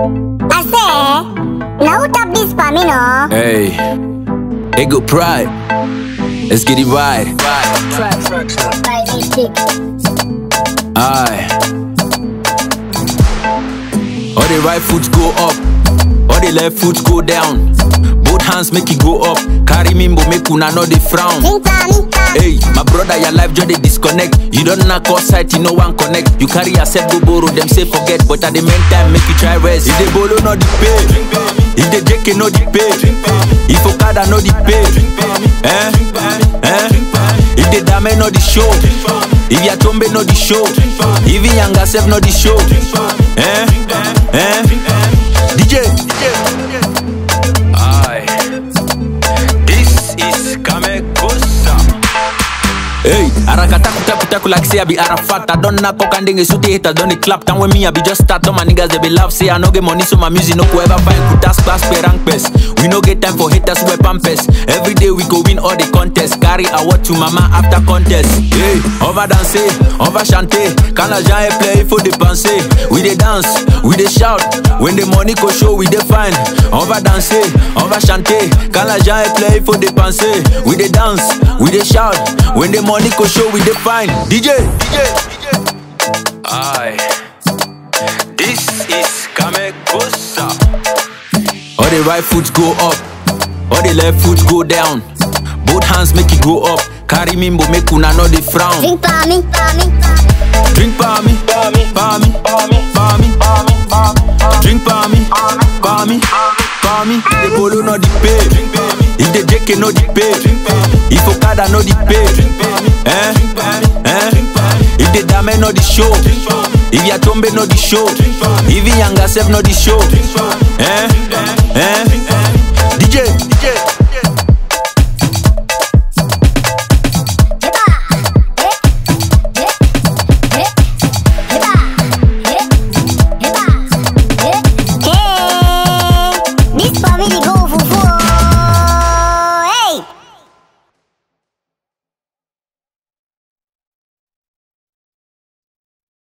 I say, now tap this for me, no. Hey, Ego Pride. Let's get it right. By this chick. Aye. All the right foot go up, all the left foot go down. Both hands make it go up. Carry me, but make una know the frown. Think for me, for Hey, my brother, your life just dey disconnect. You don't knock outside, you no one connect. You carry yourself go borrow, them say forget, but at the meantime make you try rest. If they borrow, no the pay. If they JK, no the pay. If Okada, no the pay. Eh? Eh? If they dame, no the show. If Yatombe, no the show. Even Yanga self, no the show. Eh? Eh? DJ. Aye. This is Kamekosa. Hey, arakataku taku taku like say I be Arafat. I don't knock cock and dingy suit haters don't they clap. Time when me I be just start. All my niggas they be laugh. Say I no get money so my music no go ever find. Kutas class pay rank best. We no get time for haters wear pampers. Every day we go win all the contests. Carry award to mama after contest. Hey, over danser, over chanter. Quand l'argent est play, il faut dépenser. We dey dance, we dey shout. When the money go show, we dey find. On va danser, on va chanter. Quand l'argent est play, il faut dépenser. We dey dance, we dey shout. When the money go show, we dey find. DJ, DJ, DJ. Aye. This is Kamekosa. All the right foot go up, all the left foot go down. Both hands make it go up. Carry me, but make una know the frown. Think for me, for me. Drink for me, for me, for me, for me, Drink for me, for me, for me. The bolo no the pay. If the JK no the pay. If Okada no the pay. Eh? Eh? If the dame no the show. If Yatombe no the show. If Yanga self no the show. Eh? Eh?